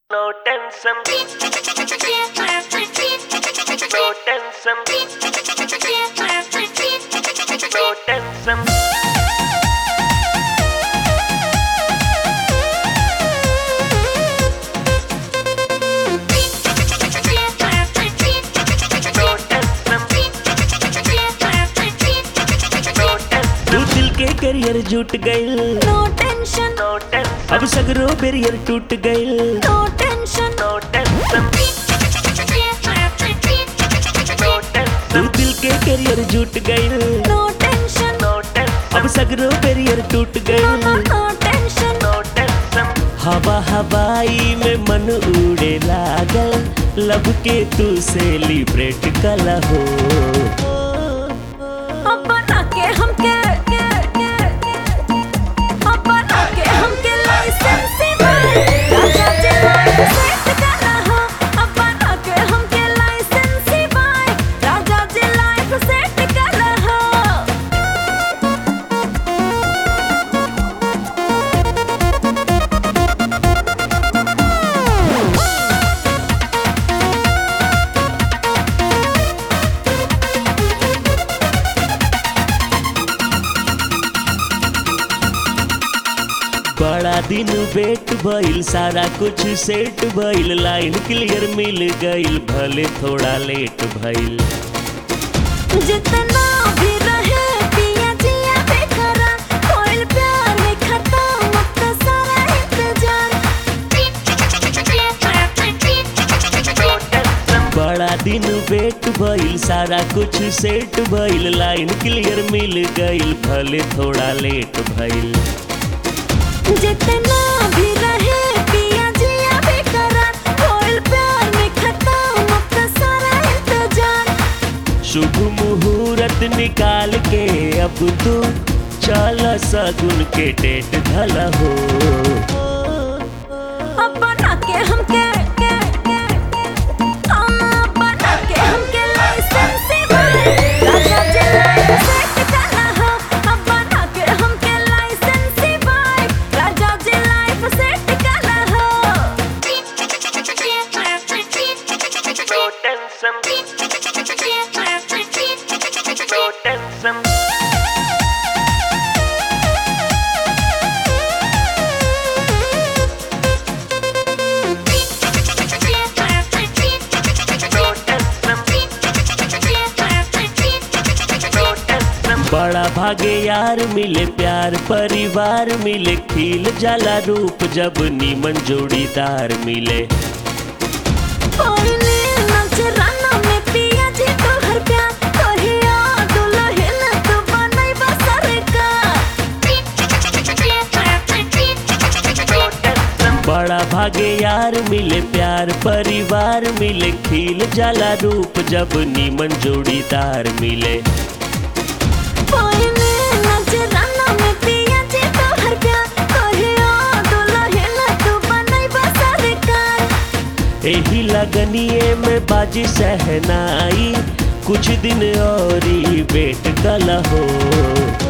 No tension, no tension, no tension. No tension, no tension, तू दिल के career जुट गइल No tension, no tension, अब सगरो बेरियर टूट गइल no tension, no tension, no tension, तू दिल के करियर जुट गइल no tension, no tension, अब सगरो बेरियर टूट गइल no tension, no tension. हवा हवाई में मन उड़े लागल लब के तू सेलिब्रेट कला हो अब बना के हमके अब बना के हमके लाइसेंस राजा जी लाइसेंस करा हो अब बना के हमके लाइसेंस राजा जी लाइफ सेट करा हो बड़ा दिन वेट भइल सारा कुछ सेट भइल लाइन क्लियर मिल गइल भले थोड़ा लेट भइल जितना भी रहे पिया जिया बेकरार कोई प्यार में खत्म अब तो सारा इंतजार बड़ा दिन वेट भइल सारा कुछ सेट भइल लाइन क्लियर मिल गइल भले थोड़ा लेट भइल जितना भी रहे पिया जिया बेकरार कोई प्यार में खत्म अब तो सारा इंतजार शुभ मुहूर्त निकाल के अब तू चल सगुन के डेट धल हो अब बना के हमके अब बना के हमके लाइसेंस राजा जी लाइसेंस करा हो अब बना के हमके लाइसेंस राजा जी लाइफ सेट करा हो No tension, no tension, no tension, no tension. बड़ा भागे यार मिले प्यार परिवार मिले खिल जाला रूप जब नीमन जोड़ीदार मिले कोयले नजराना में पिया जी तोहर प्यार कहिया दुल्हन तू बनैबा सरकार बड़ा भागे यार मिले प्यार परिवार मिले खिल जाला रूप जब नीमन जोड़ीदार मिले कोयले नजराना में पिया जी तोहर प्यार कहिया दुल्हन तू बनैबा सरकार एही लगनिए में बाजी सहनाई कुछ दिन और ही वेट कल हो